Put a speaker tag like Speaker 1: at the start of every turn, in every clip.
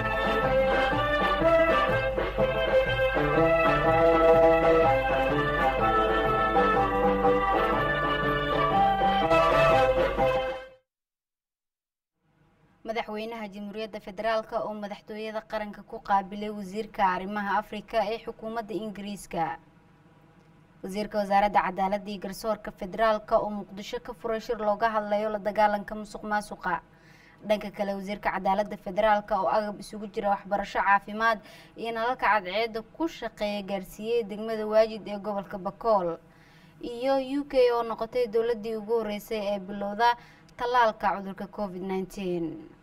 Speaker 1: madaxweynaha jamhuuriyadda federaalk oo madaxtooyada qaranka ku qaabilay wasiirka arrimaha afrika ee xukuumadda ingiriiska wasiirka wasaaradda cadaaladda iyo garsoorka federaalk oo muqdisho ka furay shir looga hadlayo la dagaalanka musuq maasuqa dhanka kale wasiirka cadaaladda federaalk oo agab isugu jira waxbarasho caafimaad iyo nalalka cadceedda ku shaqeeya gaarsiiyey degmada waajid ee gobolka bakool iyo u k oo noqotay dowladii ugu horeysay ee bilowda tallaalka cudurka covid nneteen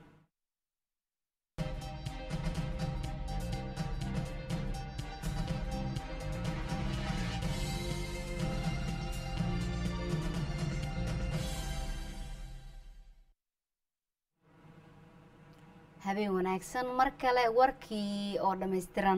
Speaker 1: habeen wanaagsan mar kale warkii oo dhammaystiran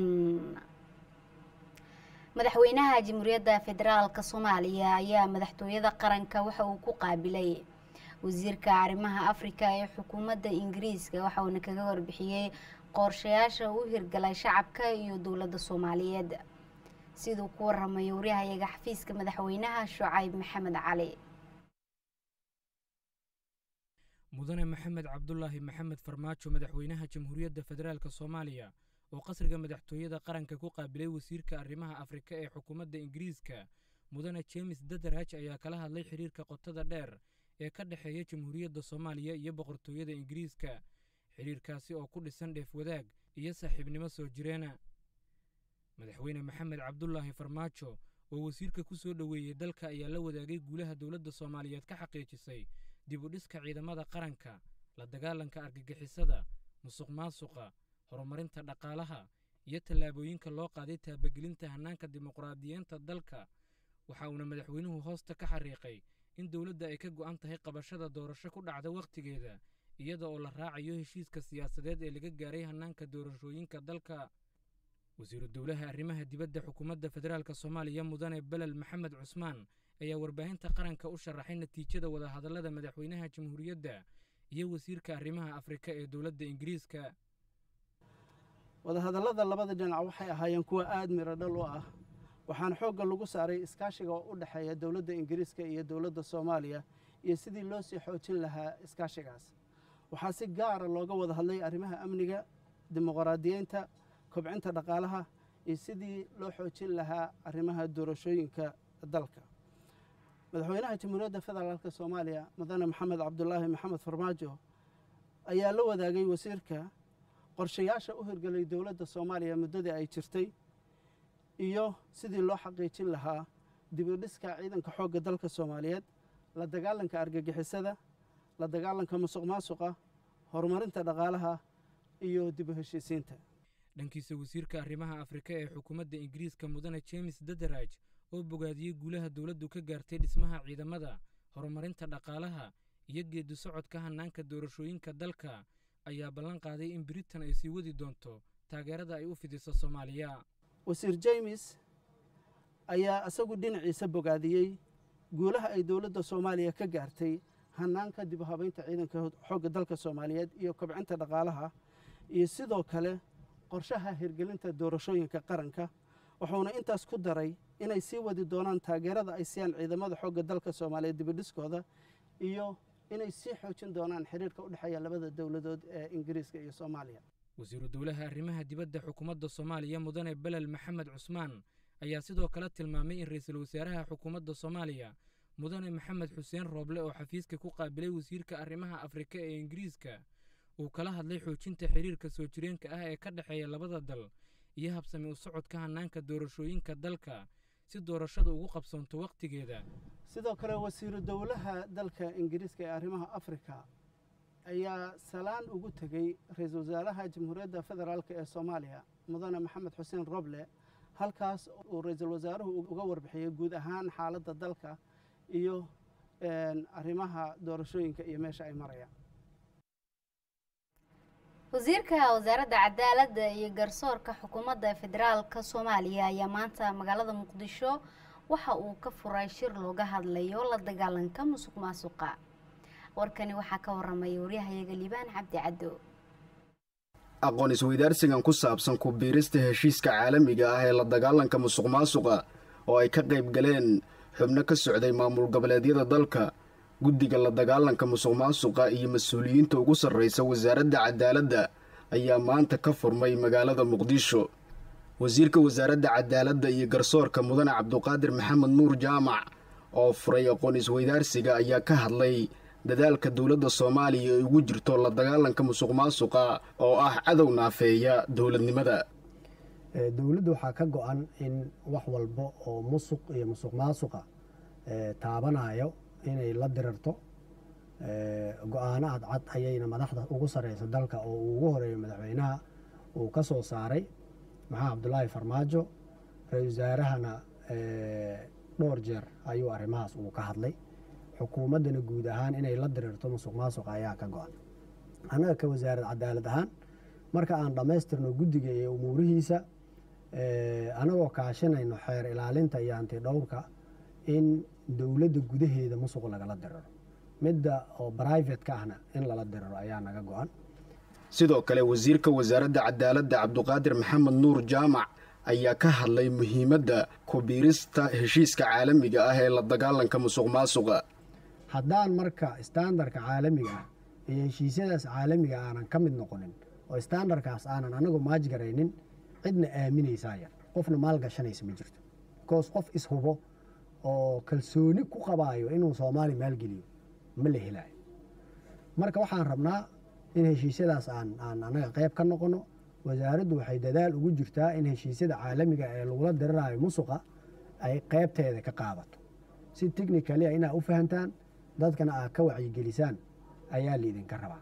Speaker 1: madaxweynaha jamhuuriyadda federaalk soomaaliya ayaa madaxtooyada qaranka waxa uu ku qaabilay wasiirka arrimaha afrika ee xukuumadda ingiriiska waxa uuna kaga warbixiyey qorshayaasha u hirgalay shacabka iyo dowladda soomaaliyeed siduu ku waramayo waryahayaga xafiiska madaxweynaha shucayb maxamed cali
Speaker 2: mudane maxamed cabdulaahi maxamed farmaajo madaxweynaha jamhuuriyadda federaalk soomaaliya oo qasriga madaxtooyada qaranka ku qaabilay wasiirka arrimaha afrika ee xukuumadda ingiriiska mudane jemes dadaraj ayaa kala hadlay xiriirka qotada dheer ee ka dhexeeya jamhuuriyadda soomaaliya iyo boqortooyada ingiriiska xidhiirkaasi oo ku dhisan dheef wadaag iyo saaxiibnimo soo jireena madaxweyne maxamed cabdulaahi farmaajo oo wasiirka ku soo dhoweeyey dalka ayaa la wadaagay guulaha dowladda soomaaliyeed ka xaqiijisay dib u dhiska ciidamada qaranka la dagaalanka argagixisada musuq maasuqa horumarinta dhaqaalaha iyo tallaabooyinka loo qaaday taabagelinta hannaanka dimuqraadiyiinta dalka waxa uuna madaxweynuhu hoosta ka xariiqay in dowladda ay ka go'an tahay qabashada doorasho ku dhacda wakhtigeeda iyada oo la raacayo heshiiska siyaasadeed ee laga gaaray hannaanka doorashooyinka dalka wasiiru dowlaha arrimaha dibadda xukuumadda federaalk soomaaliya mudane belel maxamed cusmaan ayaa warbaahinta qaranka u sharaxay natiijada wadahadallada madaxweynaha jamhuuriyadda iyo wasiirka arrimaha afrika ee dowladda ingiriiska
Speaker 3: wadahadallada labada dhinac waxay ahaayeen kuwa aada miro dhal u ah waxaana xoogga lagu saaray iskaashiga oo u dhexeeya dowladda ingiriiska iyo dowladda soomaaliya iyo sidii loo sii xoojin lahaa iskaashigaas waxaa si gaara looga wada hadlay arrimaha amniga dimuqraadiyeynta kobcinta dhaqaalaha iyo sidii loo xoojin lahaa arrimaha doorashooyinka dalka madaxweynaha jamhuuriyadda federaalk soomaaliya mudane maxamed cabdulaahi maxamed farmaajo ayaa la wadaagay wasiirka qorshayaasha u hirgelay dowladda soomaaliya muddadii ay jirtay iyo sidii loo xaqiijin lahaa dibudhiska ciidanka xoogga dalka soomaaliyeed la dagaalanka argagixisada la dagaalanka musuq maasuqa horumarinta dhaqaalaha iyo dib u heshiisiinta
Speaker 2: dhankiisa wasiirka arrimaha afrika ee xukuumadda ingiriiska mudane jemes dadaraj oo bogaadiyey guulaha dowladdu ka gaartay dhismaha ciidamada horumarinta dhaqaalaha iyo geeddi socodka hannaanka doorashooyinka dalka ayaa ballan qaaday in britain ay sii wadi doonto taageerada ay u fidiso soomaaliya
Speaker 3: wasiir jemes ayaa isagu dhinaciisa bogaadiyey guulaha ay dowladda soomaaliya ka gaartay hannaanka dib u habaynta ciidanka xoogga dalka soomaaliyeed iyo kobcinta dhaqaalaha iyo sidoo kale qorshaha hirgelinta doorashooyinka qaranka wuxuuna intaas ku daray inay sii wadi doonaan taageerada ay siiyaan ciidamada xoogga dalka soomaaliyeed dibidhiskooda iyo inay sii xoojin doonaan xiriirka u dhexeeya labada dowladood ee ingiriiska iyo soomaaliya
Speaker 2: wasiiru dowlaha arrimaha dibadda xukuumadda soomaaliya mudane belel maxamed cusmaan ayaa sidoo kale tilmaamay in ra'iisul wasaaraha xukuumadda soomaaliya mudane maxamed xuseen rooble oo xafiiska ku qaabilay wasiirka arrimaha afrika ee ingiriiska uu kala hadlay xoojinta xiriirka soo jireenka ah ee ka dhexeeya labada dal iyo habsami u socodka hannaanka doorashooyinka dalka si doorashada ugu qabsoonto wakhtigeeda
Speaker 3: sidoo kale wasiiru dowlaha dalka ingiriiska ee arrimaha afrika ayaa salaan ugu tegey ra-iisul wasaaraha jamhuuriyadda federaalk ee soomaaliya mudane maxamed xuseen roble halkaas uu ra-iisul wasaaruhu uga warbixiyey guud ahaan xaaladda dalka iyo arrimaha doorashooyinka iyo meesha ay marayaan
Speaker 1: wasiirka wasaaradda cadaaladda iyo garsoorka xukuumadda federaalka soomaaliya ayaa maanta magaalada muqdisho waxa uu ka furay shir looga hadlayo la dagaalanka musuq maasuqa warkani waxaa ka waramaya waryahayaga liibaan cabdi caddo
Speaker 4: aqoon isweydaarsigan ku saabsan ku biirista heshiiska caalamiga ah ee la dagaalanka musuq maasuqa oo ay ka qayb galeen xubno ka socday maamul goboleedyada dalka guddiga la dagaalanka musuq maasuqa iyo mas-uuliyiinta ugu sarraysa wasaaradda cadaaladda ayaa maanta ka furmay magaalada muqdisho wasiirka wasaaradda cadaaladda iyo garsoorka mudane cabduqaadir maxamed nuur jaamac oo furay aqoon isweydaarsiga ayaa ka hadlay dadaalka dowladda soomaaliya ay ugu jirto la dagaalanka musuq maasuqa oo ah cadow naafeeya dowladnimada
Speaker 5: dowladda waxaa ka go-an in wax walba oo musuq iyo musuq maasuqa taabanayo inay la dirarto go-aano cadcad ayayna madaxda ugu sarreysa dalka oo uu ugu horeeyo madaxweynaha uu ka soo saaray maxamed cabdulaahi farmaajo ra-isul wasaarahana dhowr jeer ayuu arrimahaas uu ka hadlay xukuumaddana guud ahaan inay la dirirto musuq maasuqa ayaa ka go-an annaga ka wasaarad cadaalad ahaan marka aan dhammaystirno guddiga iyo umuurihiisa anagoo kaashanayno xeer ilaalinta iyo anti dhowrka in dowladda gudaheeda musuq lagala diriro midda oo brivate-ka ahna in lala diriro ayaa naga go-an
Speaker 4: sidoo kale wasiirka wasaaradda cadaaladda cabduqaadir maxamed nuur jaamac ayaa ka hadlay muhiimadda ku biirista heshiiska caalamiga ah ee la dagaalanka musuq maasuqa
Speaker 5: haddaan marka standarka caalamiga ah iyo heshiisyadaas caalamiga aanan ka mid noqonin oo standarkaas aanan anagu maajgaraynin cidna aaminaysaa yar qofna maalgashanaysa ma jirto bikoos qof ishubo oo kalsooni ku qabaayo inuu soomaali maalgeliyo ma la helaayo marka waxaan rabnaa in heshiisyadaas aan aan anaga qayb ka noqono wasaaraddu waxay dadaal ugu jirtaa in heshiisyada caalamiga ee lagula diriraayo musuqa ay qaybteeda ka qaadato si technicalia inaa u fahantaan dadkana aad ka wacyigelisaan ayaa laidinka rabaa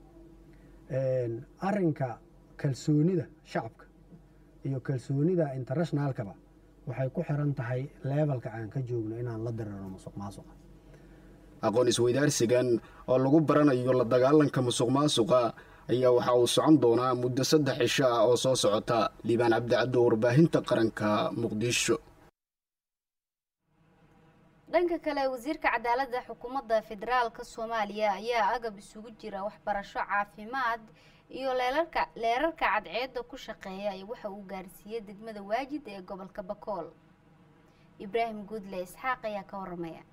Speaker 5: arinka kalsoonida shacabka iyo kalsoonida internationaalkaba waxay ku xiran tahay leebalka aan ka joogno inaan la dirirno musuq maasuqa
Speaker 4: aqoon isweydaarsigan oo lagu baranayo la dagaalanka musuq maasuqa ayaa waxa uu socon doonaa muddo saddex cisho ah oo soo socota liibaan cabdicaddo warbaahinta qaranka muqdisho
Speaker 1: dhanka kale wasiirka cadaaladda xukuumadda federaalka soomaaliya ayaa agab isugu jira waxbarasho caafimaad iyo leerarka leerarka cadceedda ku shaqeeya waxa uu gaarsiiyey degmada waajid ee gobolka bakool ibraahim guudle isxaaq ayaa ka waramaya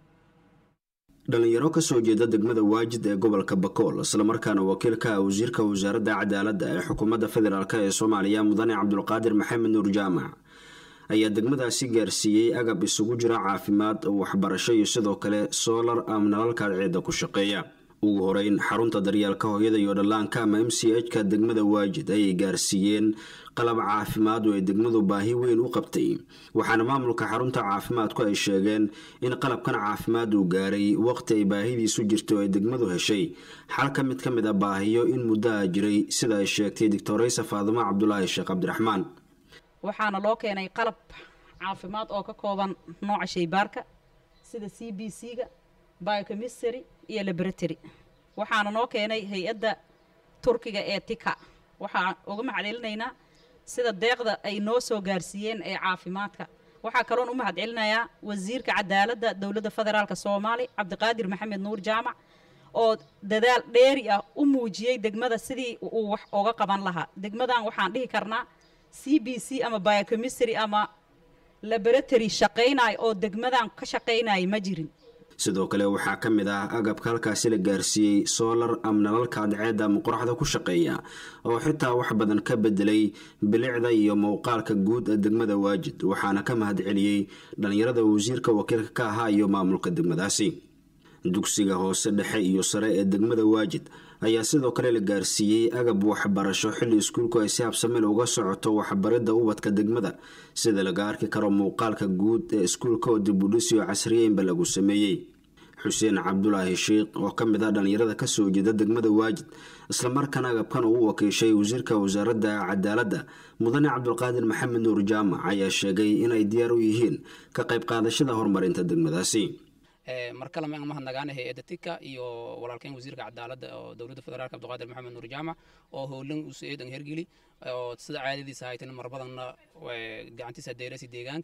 Speaker 6: dhalinyaro kasoo jeeda degmada waajid ee gobolka bakool islamarkaana wakiil ka ah wasiirka wasaaradda cadaaladda ee xukuumadda federaalk ee soomaaliya mudane cabdulqaadir maxamed nuur jaamac ayaa degmadaasi gaarsiiyey agab isugu jira caafimaad waxbarasho iyo sidoo kale soolar ama nalalka cadceedda ku shaqeeya ugu horeyn xarunta daryeelka hooyada iyo dhallaanka ama m c h ka degmada waajid ayay gaarsiiyeen qalab caafimaad oo ay degmadu baahi weyn u qabtay waxaana maamulka xarunta caafimaadku ay sheegeen in qalabkan caafimaad uu gaaray waqti ay baahidiisu jirto oo ay degmadu heshay xal ka mid ka mid a baahiyo in muddaha jiray sida ay sheegtay doctoraysa faadimo cabdulaahi sheekh cabdiraxmaan
Speaker 7: waxaana loo keenay qalab caafimaad oo ka kooban nooca shaybaarka sida c b c ga biochemistry iyo laboratory waxaana noo keenay hay-adda turkiga ee tika waxaan uga mahadcelinaynaa sida deeqda ay noo soo gaarsiiyeen ee caafimaadka waxaa kaloon u mahadcelinayaa wasiirka cadaaladda dowladda federaalk soomaali cabdiqaadir maxamed nuur jaamac oo dadaal dheeri ah u muujiyey degmada sidii uu wax oga qaban lahaa degmadan waxaan dhihi karnaa c b c ama biochemistry ama laboratory shaqaynaya oo degmadan ka shaqaynaya ma jirin
Speaker 6: sidoo kale waxaa ka mid ah agabka halkaasi la gaarsiiyey soolar ama nalalka cadceedda ama qoraxda ku shaqeeya oo xitaa wax badan ka bedelay bilicda iyo muuqaalka guud ee degmada waajid waxaana ka mahadceliyey dhallinyarada wasiirka wakiilka ka ahaa iyo maamulka degmadaasi dugsiga hoose dhexe iyo sare ee degmada waajid ayaa sidoo kale la gaarsiiyey agab waxbarasho xilli iskuulku ay si habsamil uga socoto waxbaridda ubadka degmada sida laga arki karo muuqaalka guud ee iskuulka oo dibudhisiyo casriyeynba lagu sameeyey xuseen cabdulaahi sheikh oo ka mid ah dhallinyarada kasoo jeeda degmada waajid islamarkaana agabkan uu wakiishay wasiirka wasaaradda cadaaladda mudane cabdulqaadir maxamed nuur jaamac ayaa sheegay inay diyaar u yihiin ka qayb qaadashada horumarinta degmadaasi
Speaker 8: mar kale maan mahadnagaana hay-adda tika iyo walaalkeen wasiirka cadaaladda oo dowladda federaalk cabdiqaadir maxamed nuur jaamac oo howlan usu eedan hergeli oo sida caadadiisa haytan mar badanna gacantiisa deerasi deegaanka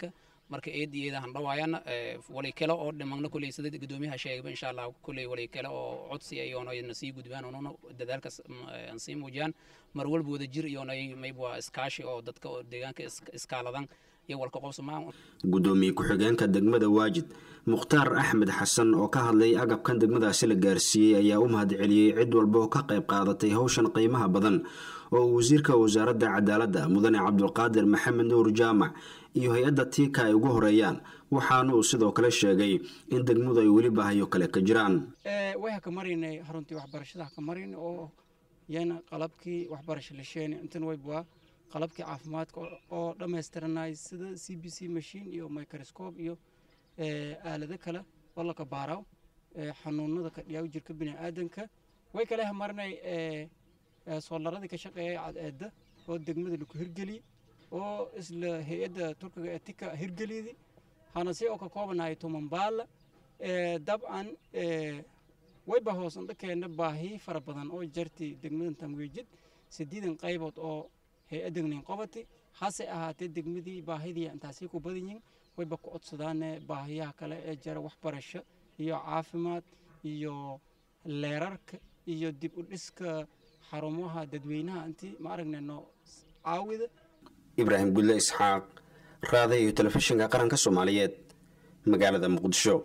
Speaker 8: marka eed iyo eedahan dhawaayana walay kale oo dhimagna kuley sida gudoomiyaha sheegaba insha allah kuley walay kale oo codsi iyoona na sii gudbaan oonuna dadaalkaas aan sii muujiyaan mar walba wada jir iyoona mayb waa iskaashi oo dadka oo deegaanka iskaaladan iyo walka qobsamaan
Speaker 6: gudoomiye ku-xigeenka degmada waajid mukhtaar axmed xasan oo ka hadlay agabkan degmadaasi la gaarsiiyey ayaa u mahad celiyey cid walba oo ka qayb qaadatay howshan qiimaha badan oo wasiirka wasaaradda cadaaladda mudane cabdulqaadir maxamed nuur jaamac iyo hay-adda tiika ay ugu horeeyaan waxaana uu sidoo kale sheegay in degmadu ay weli baahayo kale ka jiraan
Speaker 9: way haka maraynay haruntii waxbarashada haka marayn oo yana qalabkii waxbarasho la sheeni intan waybwaa qalabkii caafimaadka oo dhammaystiranay sida c b c machine iyo microscope iyo aalado kale oo laka baaraw xanuunada ka dhiyaaw jirka bini'aadanka way kale hamarinay soolaradii ka shaqeeyay cadceedda oo degmada laku hirgeliyey oo isla hay-adda turkiga ee tika hirgeliydi hanase oo ka koobanahay tumanbaala dabcan wayba hoos indhakeena baahi fara badan oo jartay degmadan tamweejid sideedan qaybood oo hay-adagnin qabati hase ahaatee degmadii baahidii intaasay ku badan yihiin wayba ku codsadaane baahiyaha kale ee jara waxbarasho iyo caafimaad iyo leerarka iyo dib u dhiska xarumaha dadweynaha intii ma aragnayno caawida
Speaker 6: ibraahim gudle isxaaq raada iyo telefishinka qaranka soomaaliyeed magaalada muqdisho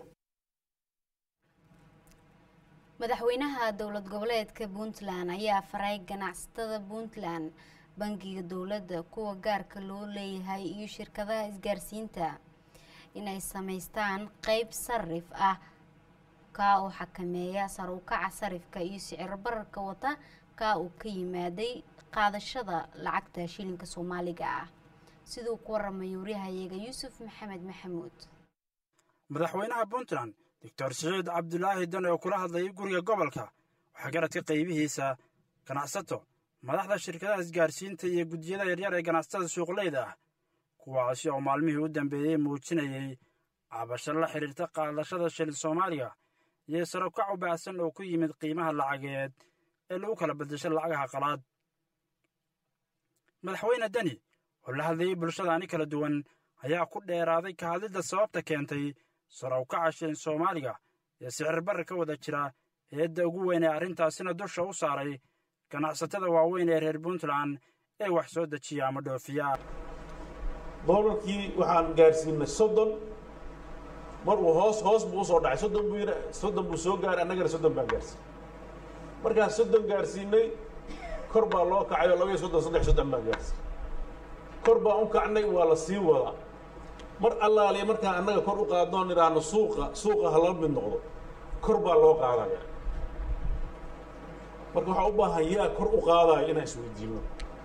Speaker 1: madaxweynaha dowlad goboleedka puntland ayaa faray ganacsatada puntland bangiga dowladda kuwa gaarka loo leeyahay iyo shirkadaha isgaarsiinta inay samaystaan qeyb sarif ah kaa oo xakameeya sar u kaca sarifka iyo sicir bararka wata kaa uu ka yimaaday qaadashada lacagta shilinka soomaaliga ah siduu ku waramay wariyahayaga yuusuf maxamed maxamuud
Speaker 10: madaxweynaha puntland doctor siciid cabdulaahi dan oo kula hadlayay guriga gobolka waxaa garadka qaybihiisa ganacsato madaxda shirkadaha isgaarsiinta iyo guddiyada yaryar ee ganacsatada suuqleyda ah kuwaasi oo maalmihii u dambeeyey muujinayay cabasho la xidhiirta qaadashada shilin soomaaliga iyo sarokac u baahsan oo ku yimid qiimaha lacageed ee lagu kala beddesho lacagaha qalaad madaxweyne deni oo la hadlayay bulshadaani kala duwan ayaa ku dheeraaday ka hadlidda sababta keentay sarowkaca shilin soomaaliga ee sicir barri ka wada jira eedda ugu weyn ee arrintaasina dusha u saaray ganacsatada waaweyn ee reer puntland ee wax soo dejiya ama dhoofiya
Speaker 11: doolarkii waxaan gaarsiinay soddon mar uu hoos hoos buu usoo dhacay soddon buu yidhi soddon buu soo gaaray annagana soddon baan gaarsiinay markaan soddon gaarsiinay kor baa loo kacay oo laba iyo soddon saddex soddon baan gaarsiinay kor baan u kacnay waa la sii wadaa mar allaaliya markaan annaga kor u qaadnoon idhaahno suuqa suuqa ha la mid noqdo kor baa loo qaadaya marka waxaa u baahan yaa kor u qaadaya inaan isweydiino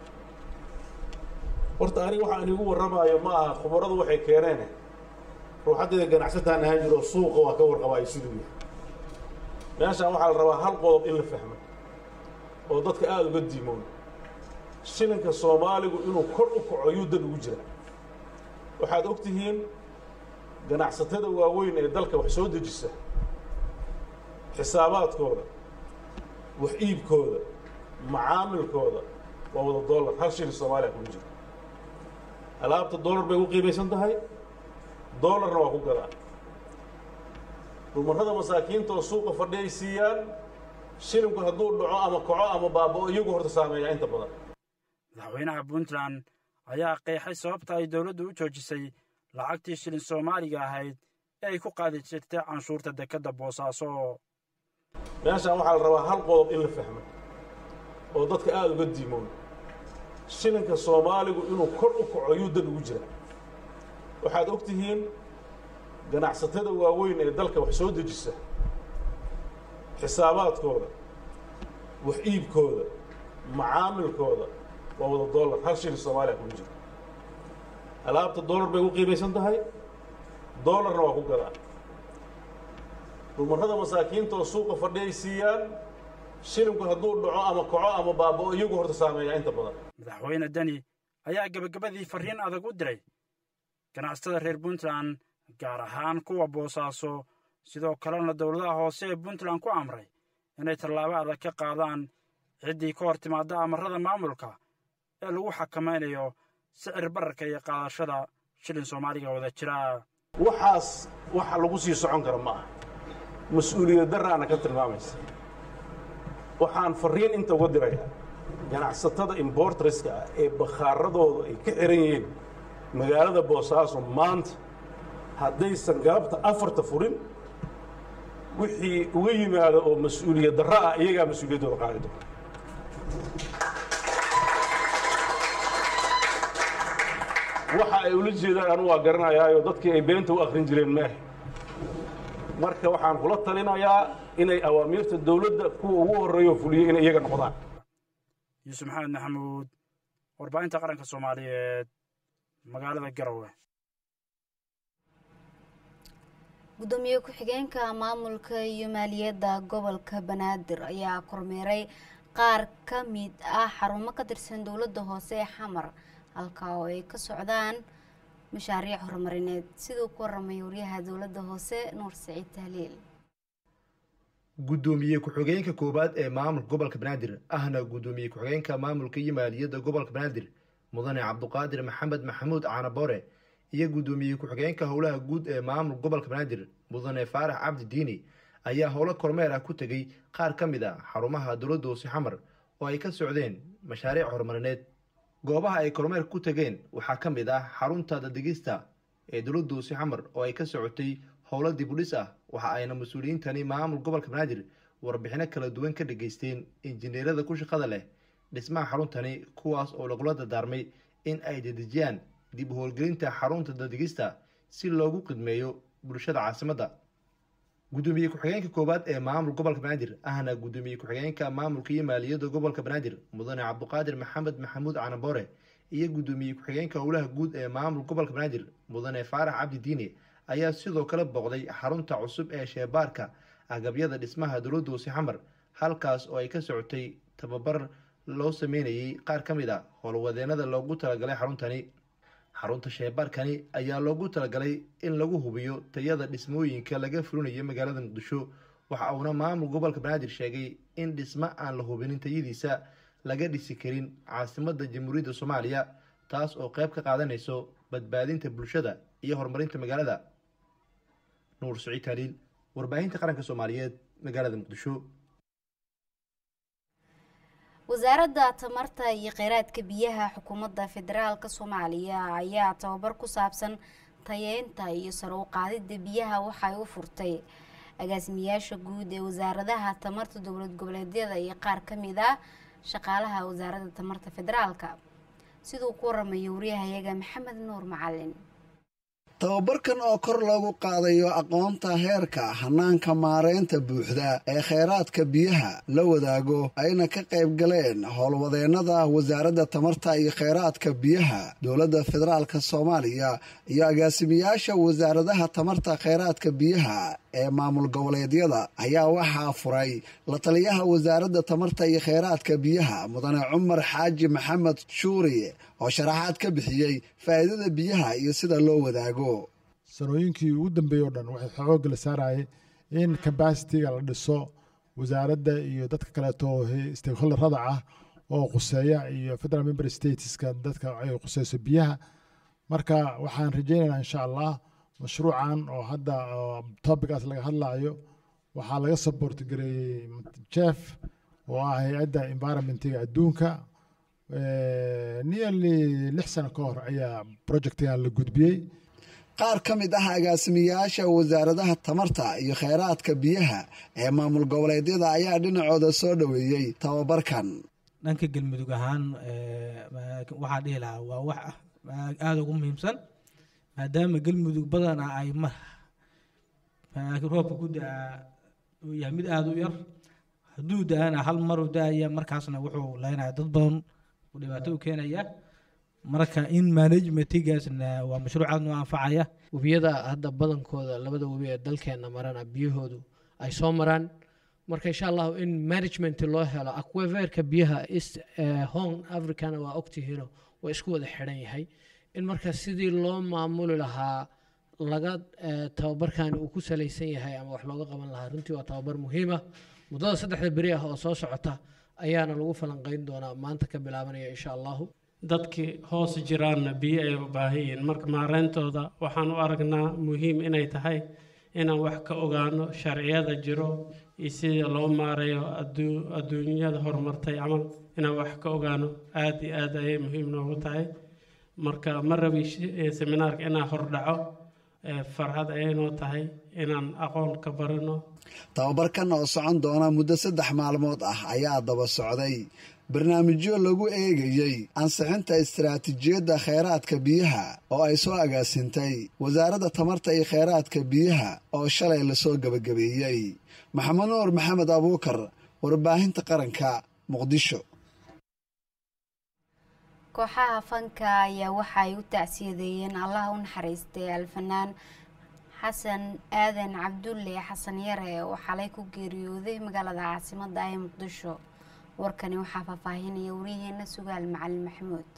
Speaker 11: horta aniga waxaan inigu warramaayo ma aha khubaradu waxay keeneen ruuxaddeeda ganacsataan ahaan jiro suuqa waa ka warqabaayo siduu yahay meeshaan waxaa la rabaa hal qodob in la fahmo oo dadka aada uga diimoon shilinka soomaaligu inuu kor u kaco yuu dan ugu jira waxaad og tihiin ganacsatada waaweyn ee dalka wax soo dejisa xisaabaadkooda wax iibkooda macaamilkooda waa wada dollar hal shilin soomaaliya kuma jiro alaabta dollar bay u qiimaysan tahay dollarna waa ku gadaa dumarrada masaakiinta oo suuqa fadhi ay siiyaan shilinku hadduu dhaco ama kaco ama baaba'o iyagu horta saameeyaa inta badan
Speaker 10: madaxweynaha puntland ayaa qeexay sababta ay dowladdu u joojisay lacagtii shilin soomaaliga ahayd ee ay ku qaadi jirtay canshuurta dekedda boosaaso
Speaker 11: meeshaan waxaa la rabaa hal qodob in la fahmo oo dadka aada uga diimoon shilinka soomaaligu inuu kor u kaco yuu dan ugu jira waxaad og tihiin ganacsatada waaweyn ee dalka wax soo dejisa xisaabaadkooda wax iibkooda macaamilkooda waa wada dollar hal shilin soomaaliya kuma jiro alaabta dollar bay u qiimaysan tahay dollarna waa ku gadaa dumarrada masaakiinta oo suuqa fadhi ay siiyaan shilinku hadduu dhaco ama kaco ama baaba'o iyagu horta saameeyaa inta badan
Speaker 10: madaxweyne deni ayaa gebagabadii farriin adag u diray ganacsatada reer puntland gaar ahaan kuwa boosaaso sidoo kalena dowladaha hoose ee puntland ku amray inay tallaabo adag ka qaadaan ciddii ka hor timaadda amarrada maamulka ee lagu xakamaynayo sicir bararka iyo qaadashada shilin soomaaliga wada jira
Speaker 11: waxaas waxa lagu sii socon kara ma aha mas-uuliyad daraana ka tilmaamaysa waxaan fariin inta uga dirayaa ganacsatada importreska ah ee bakhaaradooda ay ka xiran yihiin magaalada boosaaso maanta haddaysan galabta afarta furin wixii uga yimaada oo mas-uuliyad darro ah iyagaa mas-uuliyaddooda qaadi doona waxa ay ula jeedaan anu waa garanayaayo dadkii ay beenta u akrin jireen maaha marka waxaan kula talinayaa inay awaamiirta dowladda kuwa ugu horreeyo fuliyey inay iyaga noqdaan
Speaker 10: yuusuf maxamed maxamuud warbaahinta qaranka soomaaliyeed magaalada garowe
Speaker 1: gudoomiye ku-xigeenka maamulka iyo maaliyadda gobolka banaadir ayaa kormeeray qaar ka mid ah xarumo ka tirsan dowladda hoose ee xamar halka oo ay ka socdaan mashaariic horumarineed siduu ku waramay waryaha dowladda hoose nuur saciid tahliil
Speaker 12: gudoomiye ku-xigeenka koowaad ee maamulka gobolka banaadir ahna gudoomiye ku-xigeenka maamulka iyo maaliyadda gobolka banaadir mudane cabduqaadir maxamed maxamuud caanaboore iyo gudoomiye ku-xigeenka howlaha guud ee maamulka gobolka banaadir mudane faarax cabdi diini ayaa howlo kormeer ah ku tegey qaar ka mid a xarumaha dowladda hoose xamar oo ay ka socdeen mashaariic horumarineed goobaha ay kormeer ku tegeen waxaa ka mid ah xarunta dadegista ee dowladda hoose xamar oo ay ka socotay howlo dibudhis ah waxa ayna mas-uuliyiintani maamul gobolka banaadir warbixino kala duwan ka dhageysteen injineerada ku shaqada leh dhismaha xaruntani kuwaas oo lagula dardaarmay in ay dedejiyaan dib u howlgelinta xarunta dadegista si loogu qidmeeyo bulshada caasimadda gudoomiye ku-xigeenka koowaad ee maamul gobolka banaadir ahna gudoomiye ku-xigeenka maamulka iyo maaliyadda gobolka banaadir mudane cabduqaadir maxamed maxamuud canaboore iyo gudoomiye ku-xigeenka howlaha guud ee maamul gobolka banaadir mudane faarax cabdi diine ayaa sidoo kale booqday xarunta cusub ee sheebaarka agabyada dhismaha dowladda hoose xamar halkaas oo ay ka socotay tababar loo sameynayay qaar ka mid a howlwadeenada loogu talagalay xaruntani xarunta sheebaarkani ayaa loogu talagalay in lagu hubiyo tayada dhismooyinka laga fulinayo magaalada muqdisho waxa uuna maamul gobolka banaadir sheegay in dhismo aan la hubinin tayadiisa laga dhisi karin caasimadda jamhuuriyadda soomaaliya taas oo qayb ka qaadanayso badbaadinta bulshada iyo horumarinta magaalada nuur saciid taaliil warbaahinta qaranka soomaaliyeed magaalada muqdisho
Speaker 1: wasaaradda tamarta iyo kheyraadka biyaha xukuumadda federaalka soomaaliya ayaa tababar ku saabsan tayeynta iyo sare u qaadidda biyaha waxay u furtay agaasimayaasha guud ee wasaaradaha tamarta dowlad goboleedyada iyo qaar ka mid ah shaqaalaha wasaaradda tamarta federaalka siduu ku waramayo waryahayaga maxamed nuur macalin
Speaker 13: tababarkan oo kor loogu qaadayo aqoonta heerka hanaanka maareynta buuxda ee kheyraadka biyaha la wadaago ayna ka qayb galeen howlwadeennada wasaaradda tamarta iyo kheyraadka biyaha dowladda federaalka soomaaliya iyo agaasimayaasha wasaaradaha tamarta kheyraadka biyaha ee maamul goboleedyada ayaa waxaa furay la taliyaha wasaaradda tamarta iyo kheyraadka biyaha mudane cumar xaaji maxamed shuuri oo sharaxaad ka bixiyey faa'iidada biyaha iyo sida loo wadaago
Speaker 14: sanooyinkii ugu dambeeyey o dhan waxay xoogga la saarayay in kabasitiga la dhiso wasaaradda iyo dadka kaleeto stakeholderada ah oo quseeya iyo federal member stateska dadka ay quseyso biyaha marka waxaan rajaynaynaa insha allah mashruucan oo hadda topicaas laga hadlayo waxaa laga support gareeyey jef oo ah hay-adda environmentiga adduunka nearly lix sano ka hor ayaa projectigan la gudbiyey
Speaker 13: qaar ka mid ah agaasimayaasha wasaaradaha tamarta iyo kheyraadka biyaha ee maamul goboleedyada ayaa dhinacooda soo dhoweeyey tababarkan
Speaker 15: dhanka galmudug ahaan waxaa dhihi lahaa waa wax aada ugu muhiimsan maadaama galmudug badana ay ma roobka ku da-aa uu yahay mid aada u yar hadduu da-ana hal maru da-aya markaasna wuxuu leynaya dad badan uu dhibaato u keenaya marka in managementigaasna waa mashruuc aad noo anfacaya
Speaker 16: webiyada hadda badankooda labada webi ee dalkeena marana biyahoodu ay soo maraan marka insha allahu in management loo helo aquaverka biyaha east home africana waa ogtihiino waa isku wada xidhan yahay in marka sidii loo maamuli lahaa laga tababarkani uu ku salaysan yahay ama wax looga qaban lahaa runtii waa tababar muhiima muddada saddexda beri ah oo soo socota ayaana lagu falanqeyn doonaa maanta ka bilaabanaya insha allahu
Speaker 17: dadkii hoos jiraanna biyo ay u baahan yihiin marka maareyntooda waxaan u aragnaa muhiim inay tahay inaan wax ka ogaano sharciyada jiro iyo sida loo maareeyo aduu adduunyada horumartay camal inaan wax ka ogaano aad iyo aad ayay muhiim noogu tahay marka ma rabi seminaarka inaan hordhaco farxad ayay noo tahay inaan aqoon ka barano
Speaker 13: tababarkan oo socon doona muddo saddex maalmood ah ayaa daba socday barnaamijyo lagu eegayey ansixinta istaraatiijiyadda kheyraadka biyaha oo ay soo agaasintay wasaaradda tamarta iyo kheyraadka biyaha oo shalay lasoo gebagabeeyey maxamed nuur maxamed abuukar warbaahinta qaranka muqdisho
Speaker 1: kooxaha fanka ayaa waxa ay u tacsiyadeeyeen allaha u naxariistay alfanaan xasan aadan cabdulle xasan yare oo xalay ku geeriyooday magaalada caasimadda ee muqdisho warkani waxaa faahfaahinaya wariyaheena sugaal macalin maxamuud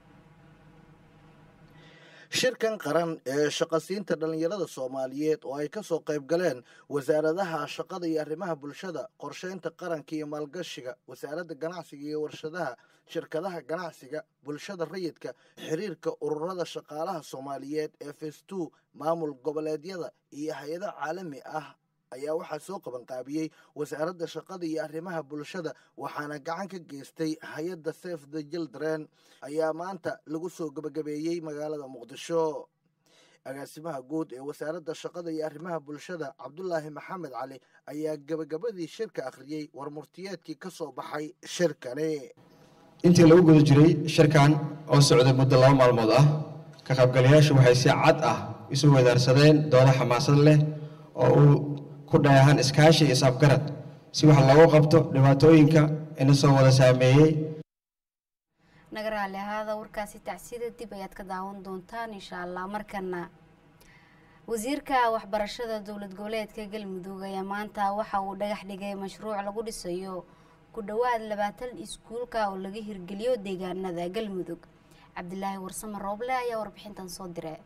Speaker 18: shirkan qaran ee shaqasiinta dhallinyarada soomaaliyeed oo ay ka soo qayb galeen wasaaradaha shaqada iyo arrimaha bulshada qorsheynta qaranka iyo maalgashiga wasaaradda ganacsiga iyo warshadaha shirkadaha ganacsiga bulshada rayidka xiriirka ururada shaqaalaha soomaaliyeed ee festu maamul goboleedyada iyo hay-ada caalami ah ayaa waxaa soo qabanqaabiyey wasaaradda shaqada iyo arrimaha bulshada waxaana gacan ka geystay hay-adda sef the jildren ayaa maanta lagu soo gebagabeeyey magaalada muqdisho agaasimaha guud ee wasaaradda shaqada iyo arrimaha bulshada cabdulaahi maxamed cali ayaa gebagabadii shirka akhriyey warmurtiyeedkii ka soo baxay shirkani
Speaker 19: intii lagu guda jiray shirkan oo socday muddo laba maalmood ah ka qaybgalayaashu waxay si cad ah isu wadaarsadeen doodo xamaasad leh oo uu ku dhayahan iskaashi iyo saafgarad si wax loogu qabto dhibaatooyinka ina soo wada saameeyey
Speaker 1: naga raali ahaada warkaasi tacsida dib ayaad ka daawan doontaan insha allah markana wasiirka waxbarashada dowlad goboleedka galmudug ayaa maanta waxa uu dhagax dhigay mashruuc lagu dhisayo ku dhowaad labaatan iskuulka oo laga hirgeliyo deegaanada galmudug cabdilaahi warsame rooble ayaa warbixintan soo diray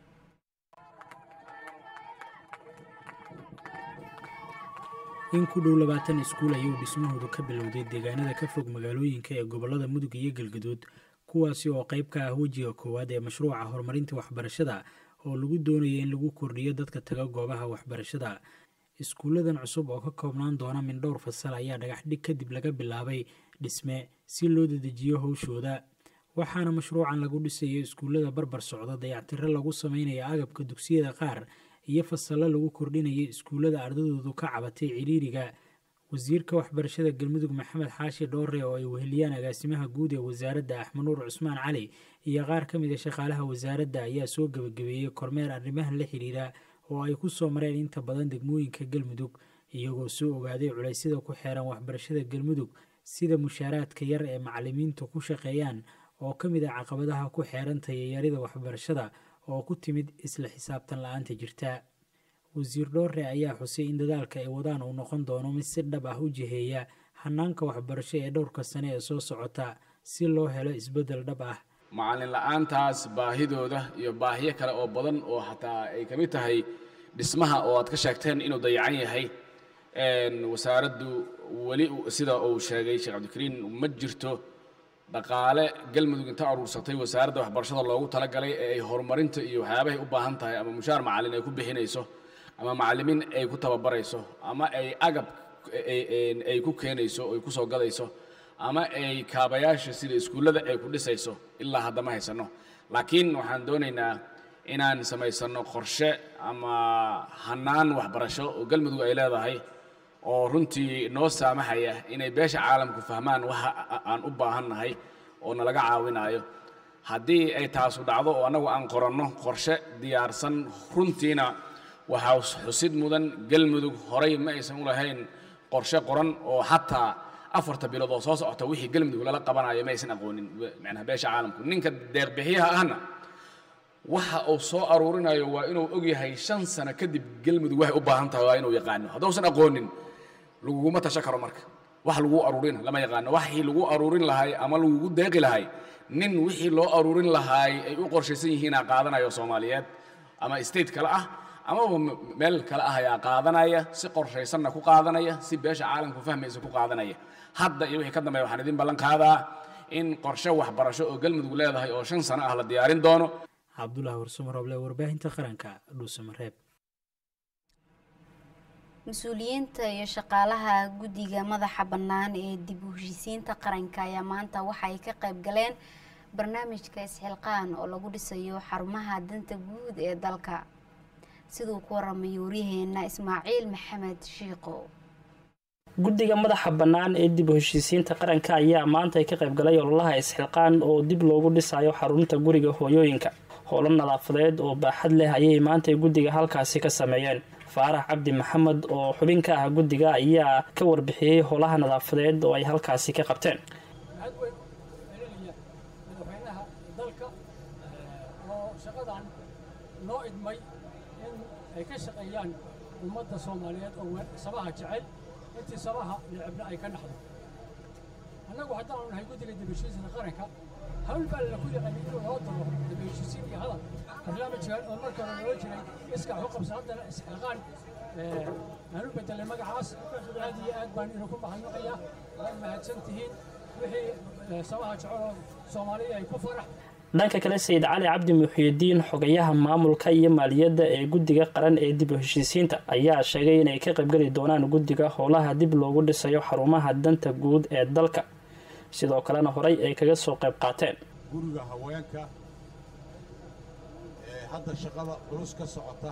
Speaker 2: in ku dhow labaatan iskuul ayuu dhismahoodu ka bilowday deegaanada ka fog magaalooyinka ee gobolada mudug iyo galgaduud kuwaasi oo qayb ka ah wejiga koowaad ee mashruuca horumarinta waxbarashada oo lagu doonaya in lagu kordhiyo dadka taga goobaha waxbarashada iskuulladan cusub oo ka koobnaan doona min dhowr fasal ayaa dhagaxdhig kadib laga bilaabay dhisme si loo dedejiyo howshooda waxaana mashruucan lagu dhisayo iskuullada barbar socda dayactiro lagu sameynaya agabka dugsiyada qaar iyo fasallo lagu kordhinaya iskuullada ardadoodu ka cabatay ciriiriga wasiirka waxbarashada galmudug maxamed xaashi dhoore oo ay weheliyaan agaasimaha guud ee wasaaradda axmanuur cusmaan cali iyo qaar ka mid a shaqaalaha wasaaradda ayaa soo gebagabeeyey kormeer arrimahan la xidhiira oo ay ku soo mareen inta badan degmooyinka galmudug iyagoo soo ogaaday culaysyada ku xeeran waxbarashada galmudug sida mushaaraadka yar ee macalimiintu ku shaqeeyaan oo ka mid ah caqabadaha ku xeeran tayayarida waxbarashada oo ku timid isla xisaabtan la-aanta jirta wasiir dhoore ayaa xusay in dadaalka ay wadaan uu noqon doono mid si dhab ah u jiheeya hanaanka waxbarasho ee dhowrka sane ee soo socota si loo helo isbeddel dhab ah
Speaker 20: macallin la-aantaas baahidooda iyo baahiyo kale oo badan oo xataa ay ka mid tahay dhismaha oo aad ka sheegteen inuu dayacan yahay wasaaraddu weli sida uu sheegay sheekh cabdikariin ma jirto dhaqaale galmudug inta aruursatay wasaaradda waxbarashada loogu talagalay ee ay horumarinta iyo waxyaabahay u baahan tahay ama mushaar macallin ay ku bixinayso ama macallimiin ay ku tababarayso ama ay agab ay ku keenayso ay ku soo gadayso ama ay kaabayaasha sida iskuullada ay ku dhisayso ilaa hadda ma haysano laakiin waxaan doonaynaa inaan samaysano qorshe ama hanaan waxbarasho oo galmudug ay leedahay oo runtii noo saamaxaya inay beesha caalamku fahmaan waxa aan u baahannahay oo nalaga caawinayo haddii ay taasu dhacdo oo annagu aan qoranno qorshe diyaarsan runtiina waxaa xusid mudan galmudug horay ma aysan u lahayn qorshe qoran oo xataa afarta bilood oo soo socota wixii galmudug lala qabanayo ma aysan aqoonin macnaha beesha caalamku ninka deeqbixiyaha ahna waxa uu soo aruurinayo waa inuu ogyahay shan sano kadib galmudug waxay u baahan tahay waa inuu yaqaano haddausan aqoonin laguguma tasho karo marka wax lagu aruurin lama yaqaano waxii lagu aruurin lahay ama lagugu deeqi lahay nin wixii loo aruurin lahaay ay u qorshaysan yihiinaa qaadanayo soomaaliyeed ama state kale ah amaba meel kale ah ayaa qaadanaya si qorshaysanna ku qaadanaya si beesha caalamku fahmaysa ku qaadanaya hadda iyo wixii ka dambeeya waxaan idin ballan qaadaa in qorshe waxbarasho oo galmudug leedahay oo shan sano ah la diyaarin doono
Speaker 21: cabdulaahi warsamo roble warbaahinta qaranka dhuusamareeb
Speaker 1: mas-uuliyiinta iyo shaqaalaha guddiga madaxa bannaan ee dib u heshiisiinta qaranka ayaa maanta waxa ay ka qayb galeen barnaamijka isxilqaan oo lagu dhisayo xarumaha danta guud ee dalka siduu ku waramay waryaheena ismaaciil maxamed shiiqo
Speaker 22: guddiga madaxa bannaan ee dib u heshiisiinta qaranka ayaa maanta ay ka qayb galay ololaha isxilqaan oo dib loogu dhisayo xarunta guriga hooyooyinka howlo nadaafadeed oo baaxad leh ayay maanta guddiga halkaasi ka sameeyeen faarax cabdi maxamed oo xubin ka ah guddiga ayaa ka warbixiyey howlaha nadaafadeed oo ay halkaasi ka qabteen
Speaker 23: madaxweynaha dalka oo shaqadan noo idmay in ay ka shaqeeyaan ummadda soomaaliyeed oo sabaha jecel intii sabaha necebna ay ka naxdo annagu haddaanu nahay guddiga dibheshiisiinta qaranka hawl baa lala ku yaqaanay inuu noo daro dibheshiisiin iyo hadal barnaamijkan oo marka hore noo jiray iska waxu qabsa haddana isxilqaan aanu bedelay magacaas aad iyo aad baan idinku mahadnaqayaa waad mahadsan tihiin wixii sabaha jeceloo soomaaliya ay ku farax
Speaker 22: dhanka kale sayid cali cabdi muxiidiin xogayaha maamulka iyo maaliyadda ee guddiga qaran ee dib u heshiisiinta ayaa sheegay inay ka qaybgeli doonaan guddiga howlaha dib loogu dhisayo xarumaha danta guud ee dalka sidoo kalena horey ay kaga soo qayb qaateen
Speaker 24: guriga haweenka ee hadda shaqada culus ka socota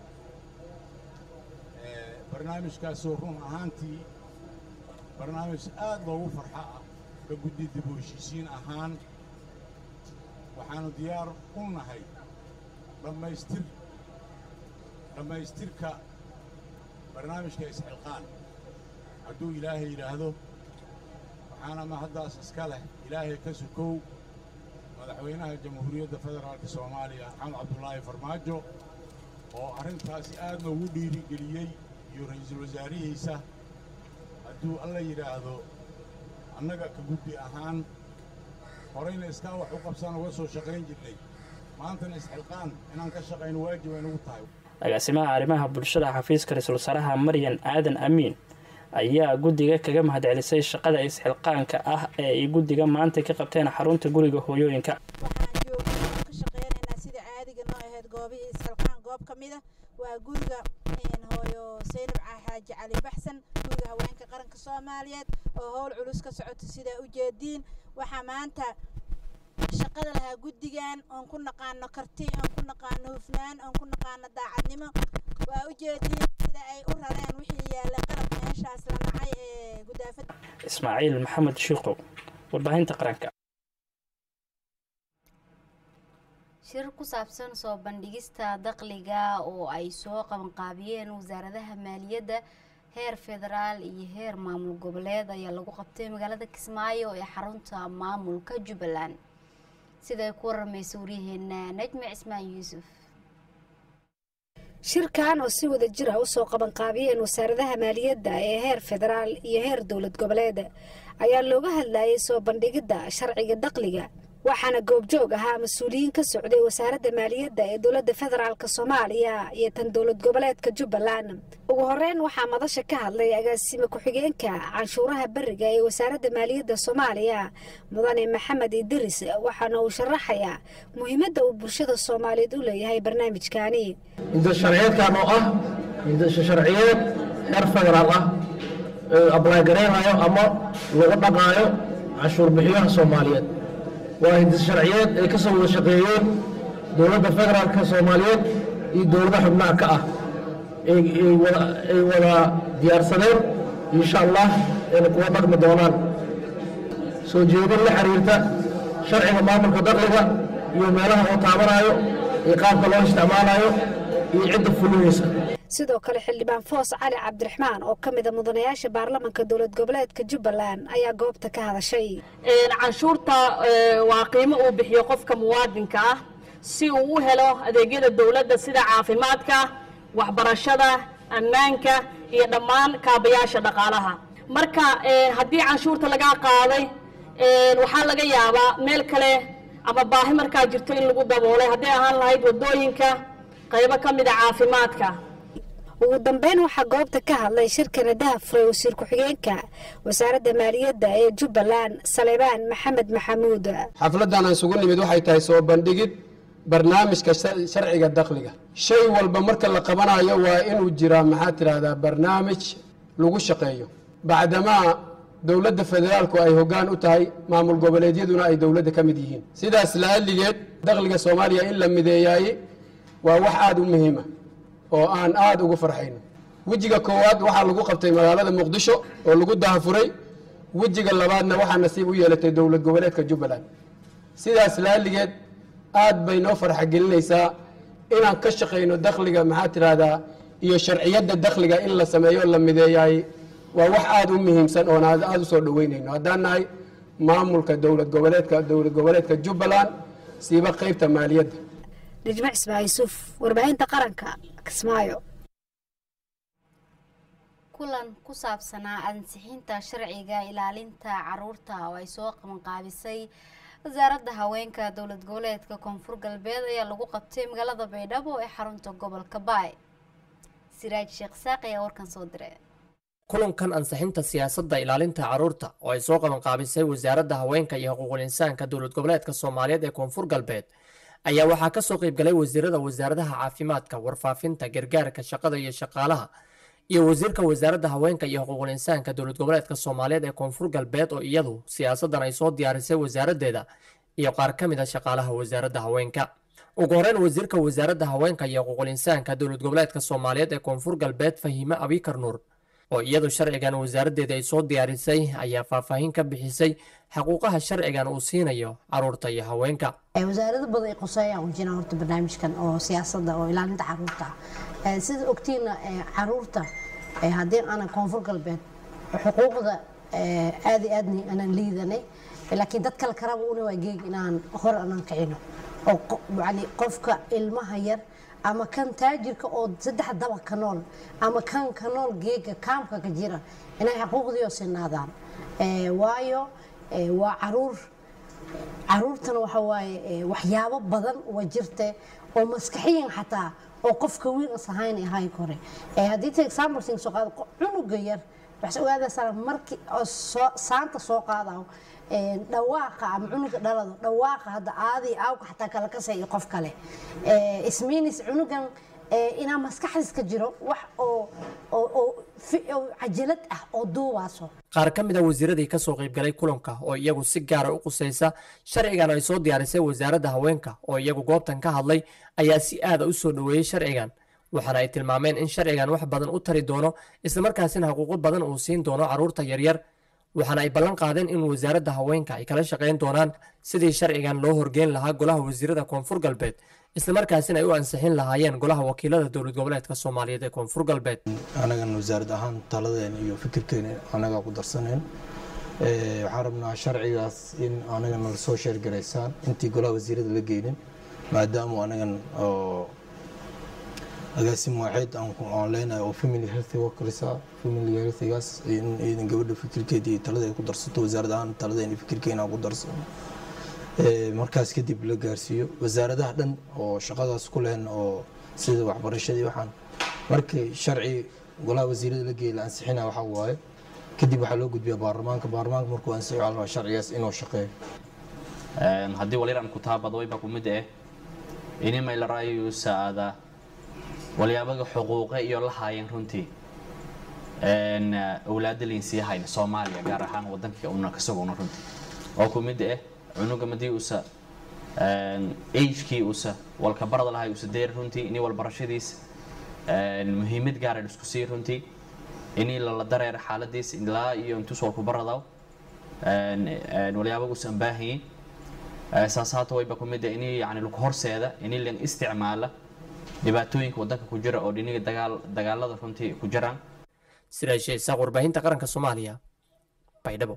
Speaker 24: barnaamijkaasoo run ahaantii barnaamij aad loogu farxo ah ka guddi dib u heshiisiin ahaan waxaannu diyaar u nahay dhammaystir dhammaystirka barnaamijka isxilqaan hadduu ilaahay yidhaahdo waxaana mahaddaas iska leh ilaahay ka sukow madaxweynaha jamhuuriyadda federaalka soomaaliya maxamed cabdulaahi farmaajo oo arrintaasi aad noogu dhiirigeliyey iyo ra'iisul wasaarihiisa hadduu alla yidhaahdo annaga ka guddi ahaan horeyna iskaa wax u qabsan uga soo shaqayn jirnay maantana isxilqaan inaan ka shaqayno waajib ay nagu tahay
Speaker 22: agaasimaha arrimaha bulshada xafiiska ra-iisul wasaaraha maryan aadan amiin ayaa guddiga kaga mahadcelisay shaqada isxilqaanka ah ee ay guddiga maanta ka qabteen xarunta guriga hooyooyinka
Speaker 25: sida caadiga noo ahayd goobihii isxilqaan goob ka mid a waa guriga hooyo saynab xaaji cali baxsan guriga haweenka qaranka soomaaliyeed oo howl culus ka socota sidaa ujeediin waxaa maanta shaqada lahaa guddigan oon ku naqaano karti oon ku naqaano hufnaan oon ku naqaano daacadnimo waa ujeediin sida ay u rareen wixii yaallay qalab meeshaas la nacay ee gudaafada
Speaker 22: ismaaciil maxamed shiiqow warbaahinta qaranka
Speaker 1: shir ku saabsan soo bandhigista dakhliga oo ay soo qabanqaabiyeen wasaaradaha maaliyadda heer federaal iyo heer maamul goboleed ayaa lagu qabtay magaalada kismaayo ee xarunta maamulka jubbaland siday ku waramaysa waryaheena najmi cismaan yuusuf
Speaker 26: shirkan oo si wada jir ah usoo qabanqaabiyeen wasaaradaha maaliyadda ee heer federaal iyo heer dowlad goboleed ayaa looga hadlayay soo bandhigidda sharciga dakhliga waxaana goobjoog ahaa mas-uuliyiin ka socday wasaaradda maaliyadda ee dowladda federaalk soomaaliya iyo tan dowlad goboleedka jubbaland ugu horeyn waxaa madasha ka hadlay agaasime ku-xigeenka canshuuraha beriga ee wasaaradda maaliyadda soomaaliya mudane maxamed idiris waxaana uu sharaxayaa muhiimadda uu bulshada soomaaliyeed u leeyahay barnaamijkaani
Speaker 27: sharciyeedkan oo ah sharciyeed heer federaal ah ablaagareynaayo ama lagu dhaqaayo canshuur bixiyaha soomaaliyeed waa hindis sharciyeed ay ka soo wada shaqeeyeen dowladda federaalka soomaaliyeed iyo dowladaha xubnaha ka ah ay wada diyaarsadeen insha allah ayna kuwa dhaqmi doonaan soo jeedin la xiriirta sharciga maamulka dakhliga iyo meelaha oo taabanaayo iyo qaabka loo isticmaalayo iyo cidda fulinaysa
Speaker 26: sidoo kale xildhibaan foos cali cabdiraxmaan oo ka mida mudanayaasha baarlamanka dowlad goboleedka jubbaland ayaa goobta ka hadashay
Speaker 28: canshuurta waa qiimo uu bixiyo qofka muwaadinka ah si uu u helo adeegyada dowladda sida caafimaadka waxbarashada ammaanka iyo dhammaan kaabayaasha dhaqaalaha marka haddii canshuurta lagaa qaaday waxaa laga yaabaa meel kale ama baahi markaa jirto in lagu daboolay hadday ahaan lahayd wadooyinka qaybo ka mida caafimaadka
Speaker 26: ugu dambeyn waxaa goobta ka hadlay shirkana dahafuray wasiir ku-xigeenka wasaaradda maaliyadda ee jubbaland saleebaan maxamed maxamuud
Speaker 3: xafladdan aan isugu nimid waxay tahay soo bandhigid barnaamijka sharciga dakhliga shay walba marka la qabanayo waa inuu jiraa maxaa tidhaahdaa barnaamij lagu shaqeeyo bacdamaa dowladda federaalku ay hoggaan u tahay maamul goboleedyaduna ay dowladda ka mid yihiin sidaas la'alligeed dakhliga soomaaliya in la mideeyaayey waa wax aada u muhiima oo aan aada ugu farxayno wejiga koowaad waxaa lagu qabtay magaalada muqdisho oo lagu dahafuray wejiga labaadna waxaa nasiib u yeelatay dowlad goboleedka jubbaland sidaas la'alligeed aad bay noo farxagelinaysaa inaan ka shaqayno dakhliga maxaa tidhaahdaa iyo sharciyadda dakhliga in la sameeyo la mideeyaay waa wax aada u muhiimsan oon aada u soo dhoweynayno haddaan nahay maamulka dowlad goboleedka dowlad goboleedka jubbaland siiba qeybta maaliyadda
Speaker 26: nijmac ismaa yuusuf warbaahinta qaranka kismaayo
Speaker 1: kulan ku saabsanaa ansixinta sharciga ilaalinta caruurta oo ay soo qabanqaabisay wasaaradda haweenka dowlad goboleedka koonfur galbeed ayaa lagu qabtay magaalada baydhabo ee xarunta gobolka baay siraaj sheekh saaq ayaa warkan soo diray
Speaker 4: kulankan ansixinta siyaasadda ilaalinta caruurta oo ay soo qabanqaabisay wasaaradda haweenka iyo xuquuqul insaanka dowlad goboleedka soomaaliyeed ee koonfur galbeed ayaa waxaa ka soo qaybgalay wasiirada wasaaradaha caafimaadka warfaafinta gargaarka shaqada iyo shaqaalaha iyo wasiirka wasaaradda haweenka iyo xuquuqul insaanka dowlad goboleedka soomaaliyeed ee koonfur galbeed oo iyadu siyaasaddan ay soo diyaarisay wasaaraddeeda iyo qaar ka mid a shaqaalaha wasaaradda haweenka ugu horeyn wasiirka wasaaradda haweenka iyo xuquuqul insaanka dowlad goboleedka soomaaliyeed ee koonfur galbeed fahiime abikar nuur oo iyadu sharcigan wasaaraddeeda ay soo diyaarisay ayaa faahfaahin ka bixisay xaquuqaha sharcigan uu siinayo caruurta iyo haweenka
Speaker 5: wasaarado badan ay quseeyaan u jiraan horta barnaamijkan oo siyaasadda oo ilaalinta caruurta ah sida ogtiina caruurta haddii aanan koonfur galbeed xuquuqda aad iyo aadna aanan liidanay laakiin dad kale karaba una waa geeg inaan hor aanan kicino oo yani qofka ilmaha yar ama kan taajirka oo saddex daba ka nool ama kan ka nool geega kaamka ka jira inay xuquuqdiio sinaadaan waayo waa caruur caruurtana waxa waaye waxyaabo badan waa jirte oo maskaxiyan xataa oo qofka wiil is ahayn ahay kore haddii ta example sing soo qaado cunuga yar waxaad ogaadaysaa markii oo soo saanta soo qaadayo dhawaaqa ama cunuga dhalado dhawaaqa hadda aadii aawka xataa kala kasay iyo qof kale ismiinis cunugan inaa maskaxdiis ka jiro wax oo oo cajalad ah oo duubaaso
Speaker 4: qaar ka mid a wasiiradii ka soo qaybgalay kulanka oo iyagu si gaara u qusaysa sharcigan ay soo diyaarisay wasaaradda haweenka oo iyagu goobtan ka hadlay ayaa si aada u soo dhoweeyey sharcigan waxaana ay tilmaameen in sharcigan wax badan u tari doono islamarkaasina xuquuqo badan uu siin doono carruurta yaryar waxaana ay ballan qaadeen in wasaaradda haweenka ay kala shaqayn doonaan sidii sharcigan loo horgeyn lahaa golaha wasiirada koonfur galbeed islamarkaasina ay u ansixin lahaayeen golaha wakiilada dowlad goboleedka soomaaliyeed ee koonfur galbeed
Speaker 6: anagan wasaarad ahaan taladeena iyo fikirkeena anagaa ku darsaneen waxaan rabnaa sharcigaas in anagana lasoo sheergaraysaan intii golaha wasiirada la geynin maadaama anagan oo agaasim waaxeed aan leenahay oo family health workers ah family healthigaas in iidan gabadha fikirkeeda iyo taladeeda ku darsato wasaarad ahaan taladeena fikirkeena aan ku darsano markaas kadib la gaarsiiyo wasaaradaha dhan oo shaqadaas ku lehen oo sida waxbarashadii waxaan markii sharci golaha wasiirada la geeyay la ansixina waxa waaye kadib waxaa loo gudbiyaa baarlamaanka baarlamaanka markuu ansixiyo waxaa la rabaa sharcigaas inuu shaqeeyo
Speaker 7: haddii waliran kutaabad wayba kumid eh inimay la raayo saada waliyaabaga xuquuqe iyo la haayeen runtii awlaada liinsii hayna soomaaliya gaar ahaan wadankii una kasaguna runtii oo kumid eh cunuga madii usa agekii usa walka barada lahay usa deer runtii ini walbarashadiis muhiimad gaara isku sii runtii ini lala dareer xaaladiis ilaa iyo intus walku baradaw waliyaabaga usan baahayin saas haata wayba kumid eh ini yani lagu horseeda ini lan isticmaala dhibaatooyinka wadanka ku jira oo dhiniga dagaal dagaalada runtii ku jiraan
Speaker 4: siraashe isaaq warbaahinta qaranka soomaaliya baydhabo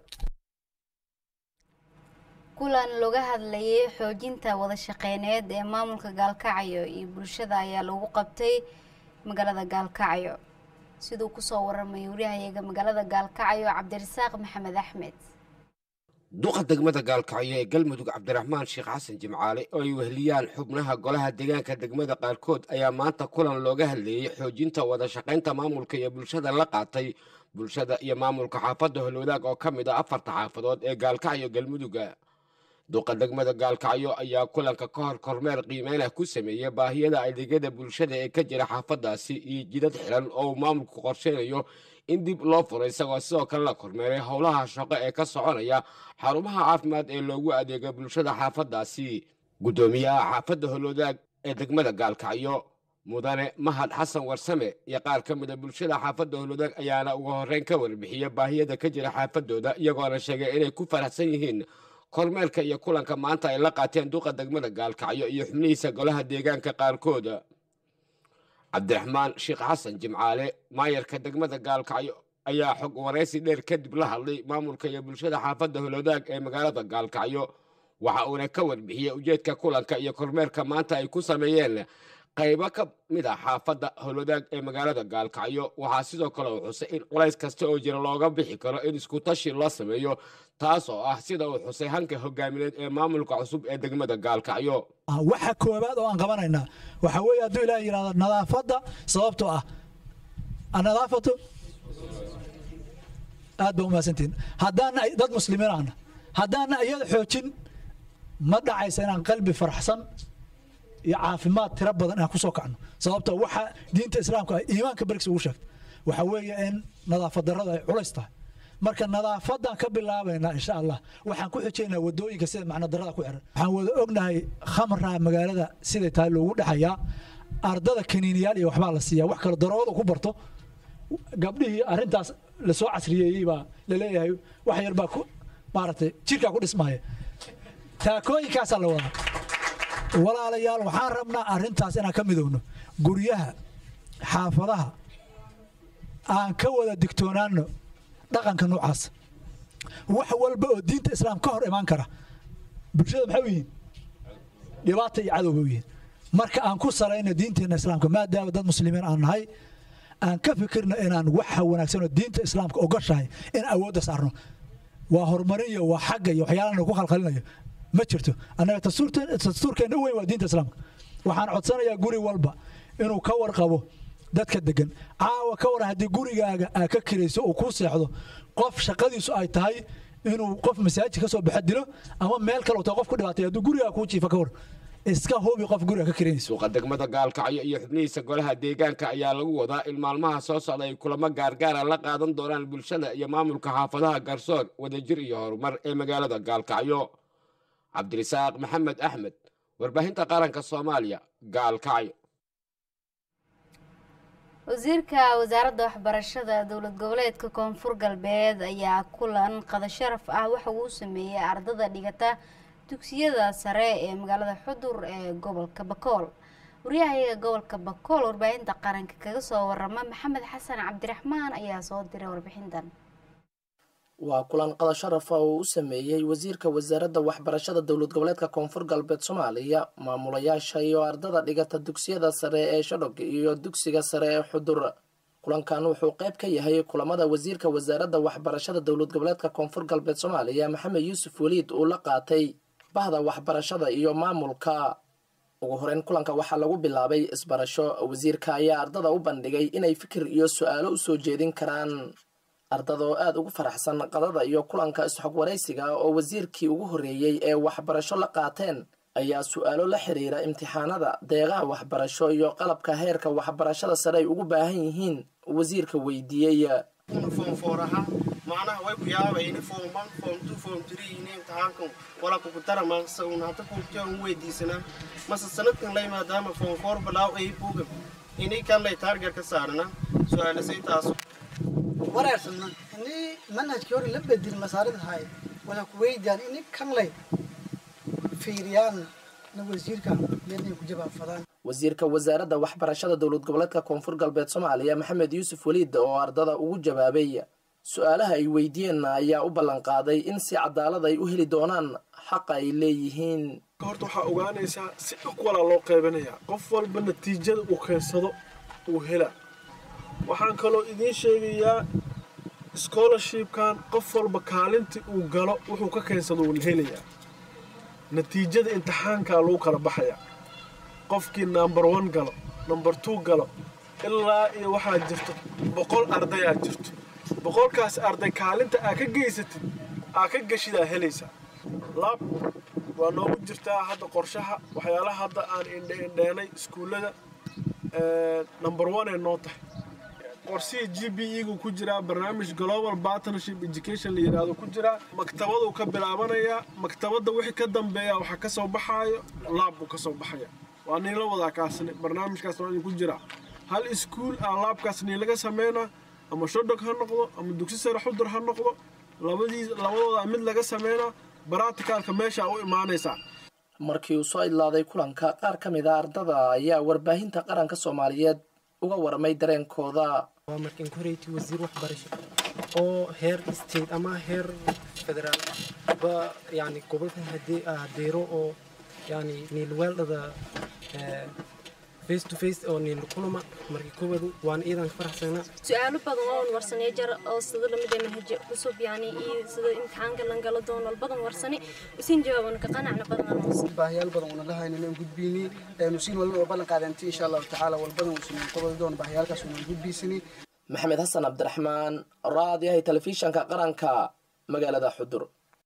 Speaker 1: kulan looga hadlayay xoojinta wada shaqeyneed ee maamulka gaalkacyo iyo bulshada ayaa lagu qabtay magaalada gaalkacyo siduu kusoo waramay wariyahayaga magaalada gaalkacyo cabdirasaaq maxamed axmed
Speaker 8: duqa degmada gaalkacyo ee galmudug cabdiraxmaan sheekh xasan jimcaale oo ay weheliyaan xubnaha golaha deegaanka degmada qaarkood ayaa maanta kulan looga hadleeyey xoojinta wada shaqaynta maamulka iyo bulshada la qaatay bulshada iyo maamulka xaafadda holwadaag oo ka mid ah afarta xaafadood ee gaalkacyo galmuduga duqa degmada gaalkacyo ayaa kulanka ka hor kormeer qiimeynah ku sameeyey baahiyada adeegyada bulshada ee ka jira xaafadaasi iyo jidad xiran oo uu maamulku qorsheynayo in dib loo furo isagoo sidoo kale la kormeeray howlaha shaqo ee ka soconaya xarumaha caafimaad ee loogu adeega bulshada xaafadaasi guddoomiyaha xaafadda holwadaag ee degmada gaalkacyo mudane mahad xasan warsame iyo qaar ka mida bulshada xaafadda holwadaag ayaana ugu horreyn ka warbixiyey baahiyada ka jira xaafadooda iyagoona sheegay inay ku faraxsan yihiin kormeerka iyo kulanka maanta ay la qaateen duqa degmada gaalkacyo iyo xubnihiisa golaha deegaanka qaarkooda cabdiraxmaan sheekh xasan jimcaale maayarka degmada gaalkacyo ayaa xog waraysi dheer kadib la hadlay maamulka iyo bulshada xaafadda holwadaag ee magaalada gaalkacyo waxa uuna ka warbixiyey ujeedka kulanka iyo kormeerka maanta ay ku sameeyeen qaybo ka mid a xaafadda holwadaag ee magaalada gaalkacyo waxaa sidoo kale uu xusay in culays kasta oo jira looga bixi karo in iskutashi loo sameeyo taas oo ah sida uu xusay hanka hogaamineed ee maamulka cusub ee degmada gaalkacyo
Speaker 9: waxa koowaad oo aan qabanaynaa waxaa weeye hadduu ilaah yidhahdo nadaafadda sababtoo ah nadaafatu aad ba umahadsantihin haddaana dad muslimiin ahna haddaana iyada xoojin ma dhacaysa inaan qalbi faraxsan iyo caafimaad tiro badan inaan kusoo kacno sababtoo waxa diinta islaamka ah iimaanka bergis ugu sheegta waxaa weeye in nadaafad darrada ay culays tahay marka nadaafadan ka bilaabaynaa insha allah waxaan ku xujaynaa wadooyinka sida macno darrada ku xiran waxaan wada ognahay khamra magaalada siday tahay loogu dhexayaa ardada kaniiniyaal iyo waxbaa la siiyaa wax kale daroogada ku barto gabdhihii arrintaas lasoo casriyeeyey baa laleeyahay wax yar baa ku maaragtay jirkaa ku dhismaya taakooyinkaasaa la wadaa walaalayaal waxaan rabnaa arrintaas inaan ka midowno guryaha xaafadaha aan ka wada digtoonaano dhaqanka noocaas wax walba oo diinta islaam ka hor imaan kara bulshada maxay u yihiin dhibaata iyo cadow bay u yihiin marka aan ku salayno diinteenna islaamka maadaama dad muslimiin aan nahay aan ka fikirno inaan waxa wanaagsan oo diinta islaamka ogoshahay in awoodda saarno waa horumarin iyo waa xagga iyo waxyaalana ku khalkhalinayo ma jirto annaga dastuurkeenna u weyn waa diinta islaamka waxaan codsanayaa guri walba inuu ka warqabo dadka degan caawa ka war haddii gurigaaga aa ka kirayso uu kuu seexdo qof shaqadiisu ay tahay inuu qof masaajid ka soo baxa dilo ama meel kale taa qof ku dhibaatay hadduu gurigaa kuu jiifa ka war iska hubi qof guriga ka kiranayso
Speaker 8: suuqa degmada gaalkacyo iyo xubnihiisa golaha deegaanka ayaa lagu wadaa in maalmaha soo socda ay kulamo gaargaara la qaadan doonaan bulshada iyo maamulka xaafadaha garsoor wadajir iyo horumar ee magaalada gaalkacyo cabdirisaaq maxamed axmed warbaahinta qaranka soomaaliya gaalkacyo
Speaker 1: wasiirka wasaaradda waxbarashada dowlad goboleedka koonfur galbeed ayaa kulan qada sharaf ah waxa uu sameeyey ardada dhigata dugsiyada sare ee magaalada xudur ee gobolka bakool waryahayaga gobolka bakool warbaahinta qaranka kaga soo warama maxamed xasan cabdiraxmaan ayaa soo diray warbixintan
Speaker 10: waa kulan qada sharafa oo u sameeyey wasiirka wasaaradda waxbarashada dowlad goboleedka koonfur galbeed soomaaliya maamulayaasha iyo ardada dhigata dugsiyada sare ee shadhog iyo dugsiga sare ee xudur kulankan wuxuu qayb ka yahay kulamada wasiirka wasaaradda waxbarashada dowlad goboleedka koonfur galbeed soomaaliya maxamed yuusuf weliid uu la qaatay bahda waxbarashada iyo maamulka ugu horeyn kulanka waxaa lagu bilaabay isbarasho wasiirka ayaa ardada u bandhigay inay fikir iyo su-aalo usoo jeedin karaan ardada oo aada ugu faraxsan qadada iyo kulanka isxog waraysiga oo wasiirkii ugu horreeyey ee waxbarasho la qaateen ayaa su-aalo la xiriira imtixaanada deeqaha waxbarasho iyo qalabka heerka waxbarashada sare ay ugu baahan yihiin wasiirka weydiiyey
Speaker 11: foomfooraha macnaha way ku yaabayni foom one foom two foom three ini imtixaankan wala kugu daramaan saun hadda kuugtiya un weydiisanaa mase sanadkan lay maadaama foom foor balaaw ay buuga ini kan lay taarget ka saarna su-aalasay taas
Speaker 12: wareersana ini manhajkii hore la bedel masaarida hay wala ku weydiyaan ini kan lay fiiriyaan na wasiirka leednay ku jawaabfadaan
Speaker 10: wasiirka wasaaradda waxbarashada dowlad goboleedka koonfur galbeed soomaaliya maxamed yuusuf weliid oo ardada ugu jawaabay su-aalaha ay weydiiyeenna ayaa u ballan qaaday in si cadaalad ay u heli doonaan xaqa ay leeyihiin
Speaker 14: horta waxaa ogaanaysaa si dhog walaa loo qaybanayaa qof walba natiijada uu keensado uu hela waxaan kaloo idiin sheegayaa scholarshipkan qof walba kaalintii uu galo wuxuu ka keensado uun helayaa natiijada imtixaankaa lagu kala baxaya qofkii number one galo number two galo ilaa iyo waxaa jirto boqol ardayaa jirto boqolkaas arday kaalinta aa ka geysatid aa ka geshidaa helaysaa lab waa noogu jirtaa hadda qorshaha waxyaalaha hadda aan indheendheenay iskuullada number one ee noo tahay qorsihii g b e-gu ku jiraa barnaamij global partnership education la yidhaahdo ku jiraa maktabaduu ka bilaabanayaa maktabadda wixii ka dambeeya waxaa ka soo baxaayo laab buu ka soo baxaya waa niila wadaa kaasni barnaamijkaas waa idinku jiraa hal iskuul aa laabkaas niilaga sameynaa ama shodog ha noqdo ama dugsi sare xudur ha noqdo labadii labadooda mid laga sameynaa baraticalka meesha u imaanaysaa
Speaker 10: markii uu soo idlaaday kulanka qaar ka mid a ardada ayaa warbaahinta qaranka soomaaliyeed uga warmay dareenkooda
Speaker 2: waa markan koreyti wasiir waxbarasho oo heer state ama heer federaal ba yani gobolkan hadii hadeero oo yani niilweeldhada face to face oo niil kulama markii koowaad waan iidan ka faraxsanaa
Speaker 13: su-aalo badan oo warsanay jar oo sida lamid ah manhaj cusub yani iyo sida imtixaanka lan galo doon wal badan warsani usiin jawaabana ka qanacna badan
Speaker 15: baahiyaal badan una lahaynin aan gudbiyni nusiin walna oo ballan qaadanti insha allahu tacaala wal badan uusan qabadi doon baahiyaalkaas una gudbiysani
Speaker 10: maxamed xasan cabdiraxmaan raadiyaha telefishanka qaranka magaalada xudur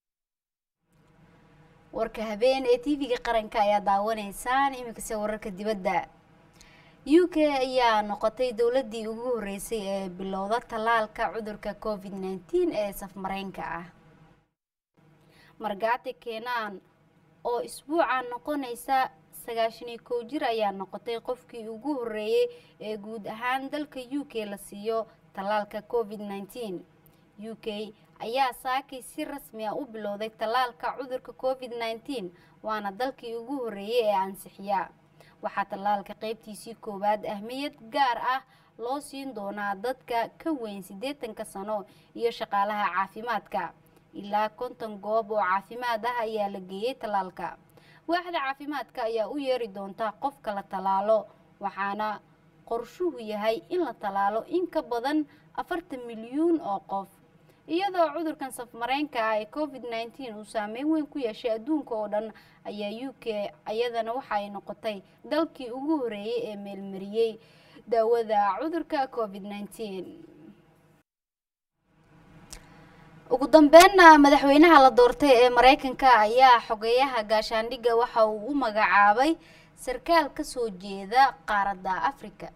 Speaker 1: warka habeen ee tv-ga qaranka ayaa daawanaysaan iminkase wararka dibadda u k ayaa noqotay dowladii ugu horeysay ee bilowda tallaalka cudurka covid nteen ee safmareynka ah margaati keenaan oo isbuuca noqonaysa sagaashaniyo kow jir ayaa noqotay qofkii ugu horeeyey ee guud ahaan dalka u k la siiyo tallaalka covid nteen u k ayaa saakay si rasmi ah u bilowday tallaalka cudurka covid nteen waana dalkii ugu horeeyey ee ansixiya waxaa tallaalka qaybtiisii koowaad ahmiyad gaar ah loo siin doonaa dadka ka weyn siddeetanka sano iyo shaqaalaha caafimaadka ilaa konton goob oo caafimaad ah ayaa la geeyey tallaalka waaxda caafimaadka ayaa u yeeri doonta qofka la tallaalo waxaana qorshuhu yahay in la tallaalo in ka badan afartan milyuun oo qof iyadoo cudurkan safmareynka ah ee covid nteen uu saameyn weyn ku yeeshay adduunka oo dhan ayaa u k iyadana waxa ay noqotay dalkii ugu horeeyey ee meelmariyey daawada cudurka covid nteen ugu dambeynna madaxweynaha la doortay ee mareykanka ayaa xogeyaha gaashaandhigga waxa uu u magacaabay sarkaal kasoo jeeda qaaradda afrika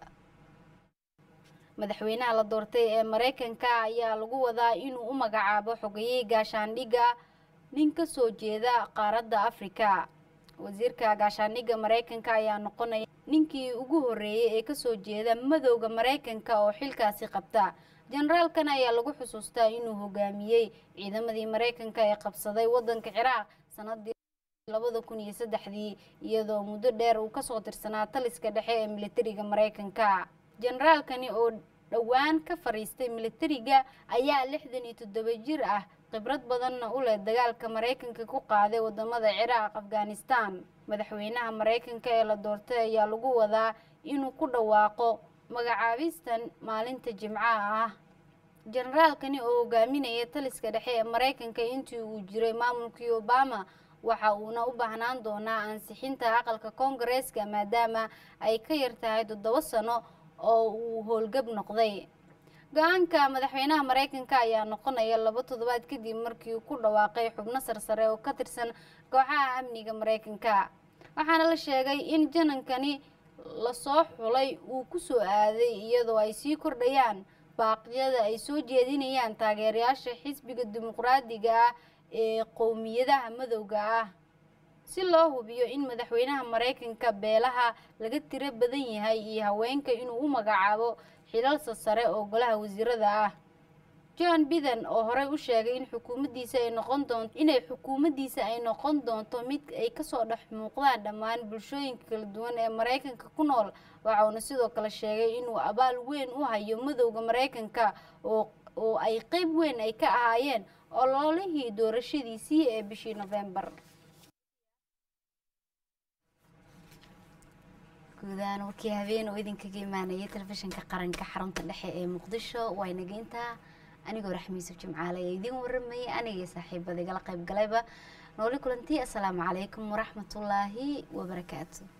Speaker 1: madaxweynaha la doortay ee mareykanka ayaa lagu wadaa inuu u magacaabo xogeyey gaashaandhigga nin kasoo jeeda qaaradda afrika wasiirka gaashaandhigga mareykanka ayaa noqonaya ninkii ugu horeeyey ee kasoo jeeda madowda mareykanka oo xilkaasi qabta jenaraalkan ayaa lagu xusuustaa inuu hogaamiyey ciidamadii mareykanka ee qabsaday wadanka ciraaq sanadii labada kun iyo saddexdii iyadoo muddo dheer uu kasoo tirsanaa taliska dhexe ee militariga mareykanka jenaraalkani oo dhowaan ka fariistay militariga ayaa lixdan iyo toddoba jir ah khibrad badanna u leh dagaalka mareykanka ku qaaday wadamada ciraaq afghanistan madaxweynaha mareykanka ee la doortay ayaa lagu wadaa inuu ku dhawaaqo magacaabistan maalinta jimcaha ah jenaraalkani oo hogaaminaya taliska dhexe ee mareykanka intii uu jiray maamulkii obama waxa uuna u baahnaan doonaa ansixinta aqalka koongareeska maadaama ay ka yar tahay toddoba sano oo uu howlgab noqday go-aanka madaxweynaha mareykanka ayaa noqonaya laba toddobaad kadib markii uu ku dhawaaqay xubno sarsare oo ka tirsan kooxaha amniga mareykanka waxaana la sheegay in janankani lasoo xulay uu kusoo aaday iyadoo ay sii kordhayaan baaqyada ay soo jeedinayaan taageerayaasha xisbiga dimuqraadiga ah ee qowmiyadaha madowga ah si loo hubiyo in madaxweynaha mareykanka beelaha laga tiro badan yahay iyo haweenka inuu u magacaabo xilalsa sare oo golaha wasiirada ah john biden oo horey u sheegay in xukuumaddiisa ay noqon doonto inay xukuumaddiisa ay noqon doonto mid ay kasoo dhex muuqdaan dhammaan bulshooyinka kala duwan ee mareykanka ku nool waxauna sidoo kale sheegay inuu abaal weyn u hayo madowda mareykanka oo oo ay qeyb weyn ay ka ahaayeen ololihii doorashadiisii ee bishii nofembar guudahaan warkii habeen oo idinkaga imaanayay telefishinka qaranka xarunta dhexe ee muqdisho waa inaga intaa anigoo raxmiisuf jimcaale ee idiin waramayay aniga saaxiibada igala qayb galayba nooli kulantii assalaamu calaykum waraxmatullaahi wabarakaatu